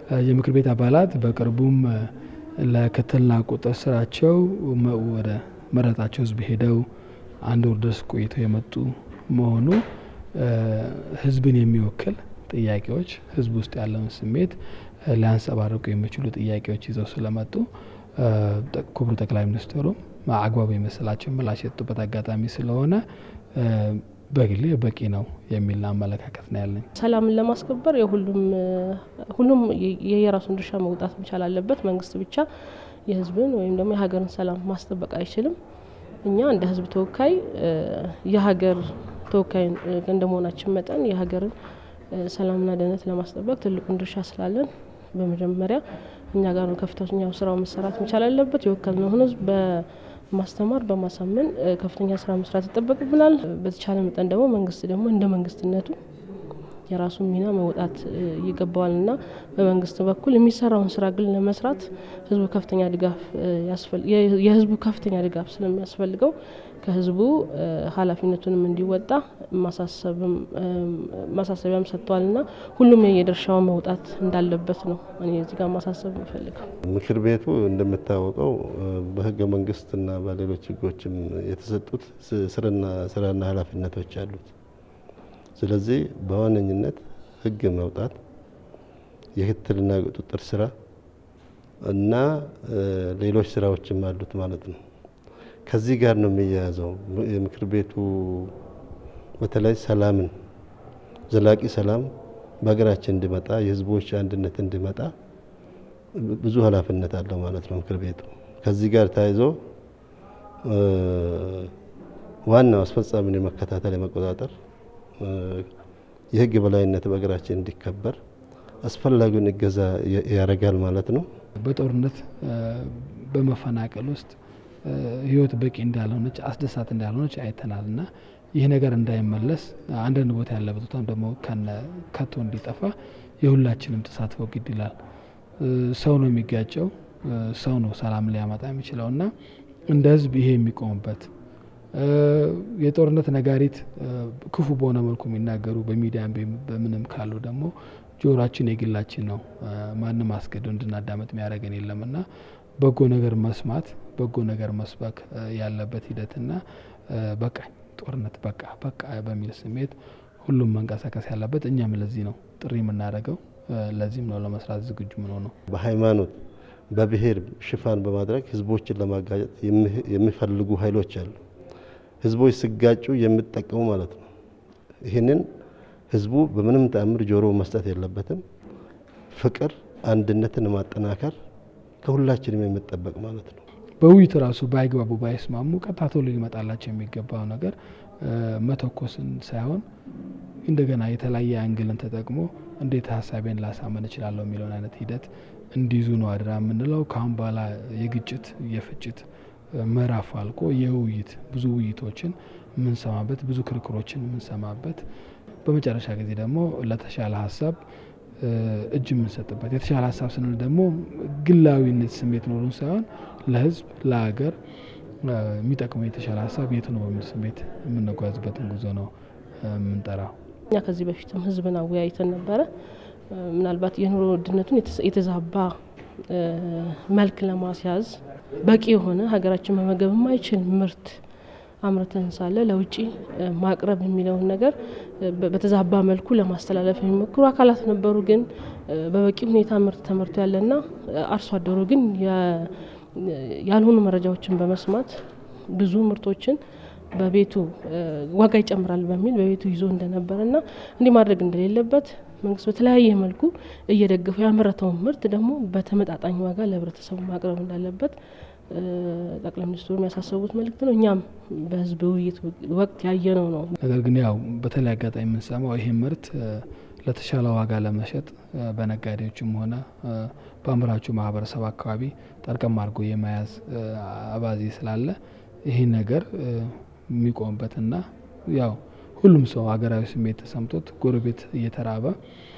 የምክር ቤት አባላት በቅርቡም ለክትትልና ቁጥጥር ስራቸው ወደ መረጣቸው ህዝብ ሄደው አንድ ወር ድረስ ቆይተው የመጡ መሆኑ ህዝብን የሚወክል ጥያቄዎች ህዝብ ውስጥ ያለውን ስሜት ሊያንጸባርቁ የሚችሉ ጥያቄዎች ይዘው ስለመጡ ክቡር ጠቅላይ ሚኒስትሩ አግባብ የመሰላቸው ምላሽ የሰጡበት አጋጣሚ ስለሆነ በግሌ በቂ ነው የሚል አመለካከት ነው ያለኝ። ሰላምን ለማስከበር የሁሉም ሁሉም የየራሱን ድርሻ መውጣት መቻል አለበት። መንግስት ብቻ የህዝብን ወይም ደግሞ የሀገርን ሰላም ማስጠበቅ አይችልም። እኛ እንደ ህዝብ ተወካይ የሀገር ተወካይ እንደመሆናችን መጠን የሀገርን ሰላምና ደህንነት ለማስጠበቅ ትልቁን ድርሻ ስላለን በመጀመሪያ እኛ ጋር ነው ከፍተኛው ስራው መሰራት መቻል አለበት። የወከልነውን ህዝብ በማስተማር በማሳመን ከፍተኛ ስራ መስራት ይጠበቅብናል። በተቻለ መጠን ደግሞ መንግስት ደግሞ እንደ መንግስትነቱ የራሱን ሚና መውጣት ይገባዋል እና በመንግስት በኩል የሚሰራውን ስራ ግን ለመስራት ህዝቡ ከፍተኛ ድጋፍ የህዝቡ ከፍተኛ ድጋፍ ስለሚያስፈልገው ከህዝቡ ኃላፊነቱንም እንዲወጣ ማሳሰቢያም ሰጥቷል እና ሁሉም የድርሻውን መውጣት እንዳለበት ነው እኔ እዚህ ጋር ማሳሰብ የምፈልገው። ምክር ቤቱ እንደሚታወቀው በህገ መንግስትና በሌሎች ህጎችም የተሰጡት ስራና ኃላፊነቶች አሉት። ስለዚህ በዋነኝነት ህግ መውጣት፣ የክትትልና ቁጥጥር ስራ እና ሌሎች ስራዎችም አሉት ማለት ነው። ከዚህ ጋር ነው የሚያያዘው። የምክር ቤቱ በተለይ ሰላምን ዘላቂ ሰላም በሀገራችን እንዲመጣ የህዝቦች አንድነት እንዲመጣ ብዙ ኃላፊነት አለው ማለት ነው ምክር ቤቱ። ከዚህ ጋር ተያይዞ ዋናው አስፈጻሚን የመከታተል የመቆጣጠር የህግ የበላይነት በሀገራችን እንዲከበር አስፈላጊውን እገዛ ያደርጋል ማለት ነው። በጦርነት በመፈናቀል ውስጥ ህይወት በቂ እንዳልሆነች አስደሳት እንዳልሆነች አይተናል እና ይህ ነገር እንዳይመለስ አንዳንድ ቦታ ያለበት ቦታም ደግሞ ከቶ እንዲጠፋ የሁላችንም ተሳትፎ ግድ ይላል። ሰው ነው የሚጋጨው፣ ሰው ነው ሰላም ሊያመጣ የሚችለው እና እንደ ህዝብ ይሄ የሚቆምበት የጦርነት ነጋሪት ክፉ በሆነ መልኩ የሚናገሩ በሚዲያም በምንም ካሉ ደግሞ ጆሮአችን የግላችን ነው። ማንም አስገድዶ እንድናዳመጥ የሚያደርገን የለም እና በጎ ነገር መስማት በጎ ነገር መስበክ ያለበት ሂደትና በቃኝ ጦርነት በቃ በቃ በሚል ስሜት ሁሉም መንቀሳቀስ ያለበት እኛም ለዚህ ነው ጥሪ የምናደርገው። ለዚህም ነው ለመስራት ዝግጁ ምን ሆነው በሃይማኖት በብሔር ሽፋን በማድረግ ህዝቦችን ለማጋጨት የሚፈልጉ ኃይሎች አሉ። ህዝቦች ሲጋጩ የሚጠቀሙ ማለት ነው። ይህንን ህዝቡ በምንም ተአምር ጆሮ መስጠት የለበትም። ፍቅር፣ አንድነትን ማጠናከር ከሁላችንም የሚጠበቅ ማለት ነው። በውይይት ራሱ ባይግባቡ ባይስማሙ ቀጥታ ቶሎ ሊመጣላቸው የሚገባው ነገር መተኮስን ሳይሆን እንደገና የተለያየ አንግልን ተጠቅሞ እንዴት ሀሳቤን ላሳመን እችላለሁ የሚለውን አይነት ሂደት እንዲይዙ ነው አድራ የምንለው። ከአሁን በኋላ የግጭት የፍጭት ምዕራፍ አልቆ የውይይት ብዙ ውይይቶችን የምንሰማበት ብዙ ክርክሮችን የምንሰማበት በመጨረሻ ጊዜ ደግሞ ለተሻለ ሀሳብ እጅ የምንሰጥበት የተሻለ ሀሳብ ስንል ደግሞ ግላዊነት ስሜት ኖሩን ሳይሆን ለህዝብ ለሀገር የሚጠቅመው የተሻለ ሀሳብ የት ነው በሚል ስሜት የምንጓዝበትን ጉዞ ነው የምንጠራው። እኛ ከዚህ በፊትም ህዝብን አወያይተን ነበረ። ምናልባት የኑሮ ውድነቱን የተዛባ መልክ ለማስያዝ በቂ የሆነ ሀገራችን መመገብ የማይችል ምርት አምርተን ሳለ ለውጭ ማቅረብ የሚለውን ነገር በተዛባ መልኩ ለማስተላለፍ የሚሞክሩ አካላት ነበሩ። ግን በበቂ ሁኔታ ምርት ተመርቶ ያለና አርሶ አደሩ ግን ያልሆኑ መረጃዎችን በመስማት ብዙ ምርቶችን በቤቱ ዋጋ ይጨምራል በሚል በቤቱ ይዞ እንደነበረና እንዲህ ማድረግ እንደሌለበት መንግስት በተለያየ መልኩ እየደገፈው ያመረተውን ምርት ደግሞ በተመጣጣኝ ዋጋ ለህብረተሰቡ ማቅረብ እንዳለበት ጠቅላይ ሚኒስትሩ የሚያሳሰቡት መልእክት ነው። እኛም በህዝብ ውይይት ወቅት ያየነው ነው። ነገር ግን ያው በተለይ አጋጣሚ የምንሰማው ይሄ ምርት ለተሻለ ዋጋ ለመሸጥ በነጋዴዎችም ሆነ በአምራቹ ማህበረሰብ አካባቢ ጠርቀም አድርጎ የመያዝ አባዜ ስላለ ይህ ነገር የሚቆምበትና ያው ሁሉም ሰው ሀገራዊ ስሜት ተሰምቶት ጎረቤት እየተራበ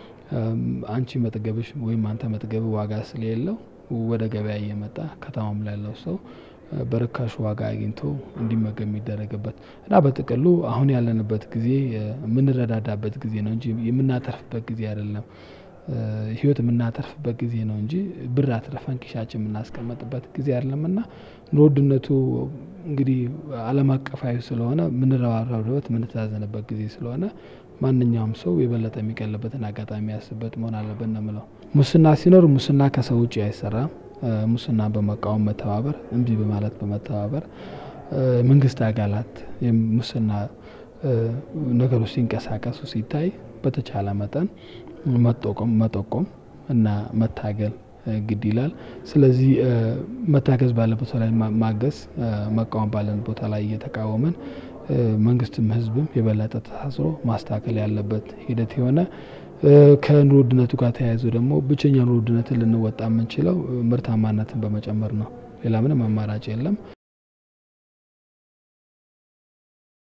አንቺ መጥገብሽ ወይም አንተ መጥገብ ዋጋ ስለሌለው ወደ ገበያ እየመጣ ከተማም ላይ ያለው ሰው በርካሽ ዋጋ አግኝቶ እንዲመገብ የሚደረግበት እና በጥቅሉ አሁን ያለንበት ጊዜ የምንረዳዳበት ጊዜ ነው እንጂ የምናተርፍበት ጊዜ አይደለም። ህይወት የምናተርፍበት ጊዜ ነው እንጂ ብር አትረፈን ኪሻችን የምናስቀመጥበት ጊዜ አይደለምና ኑሮ ውድነቱ እንግዲህ ዓለም አቀፋዊ ስለሆነ የምንረባረብበት የምንተዛዘንበት ጊዜ ስለሆነ ማንኛውም ሰው የበለጠ የሚቀልበትን አጋጣሚ ያስበት መሆን አለብን ነው የምለው። ሙስና ሲኖር ሙስና ከሰው ውጭ አይሰራም። ሙስና በመቃወም መተባበር፣ እምቢ በማለት በመተባበር መንግስት አካላት ሙስና ነገሮች ሲንቀሳቀሱ ሲታይ በተቻለ መጠን መጠቆም መጠቆም እና መታገል ግድ ይላል። ስለዚህ መታገዝ ባለበት ላይ ማገዝ፣ መቃወም ባለን ቦታ ላይ እየተቃወመን መንግስትም ህዝብም የበለጠ ተሳስሮ ማስተካከል ያለበት ሂደት የሆነ ከኑሮ ውድነቱ ጋር ተያይዞ ደግሞ ብቸኛ ኑሮ ውድነትን ልንወጣ የምንችለው ምርታማነትን በመጨመር ነው። ሌላ ምንም አማራጭ የለም።